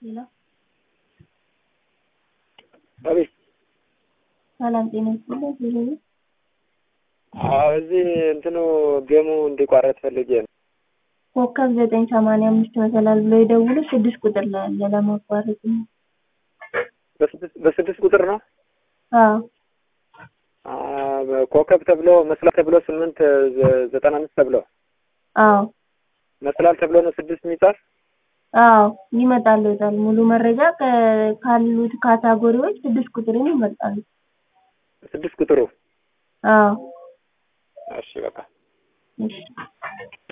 ሌላ አቤት ሰላም ጤና ይስጥልኝ። ሄሎ አዎ እዚህ እንትኑ ጌሙ እንዲቋረጥ ፈልጌ ነው። ኮከብ ዘጠኝ ሰማንያ አምስት መሰላል ብሎ የደውሉ ስድስት ቁጥር ላይ አለ ለማቋረጥ ነው። በስድስት በስድስት ቁጥር ነው አዎ አ፣ ኮከብ ተብሎ መስላል ተብሎ ስምንት ዘ- ዘጠና አምስት ተብሎ አዎ መስላል ተብሎ ነው ስድስት የሚጻፍ አዎ ይመጣሉ ይወጣል። ሙሉ መረጃ ከ- ካሉት ካታጎሪዎች ስድስት ቁጥርን ይመርጣሉ። ስድስት ቁጥሩ አዎ እሺ በቃ እሺ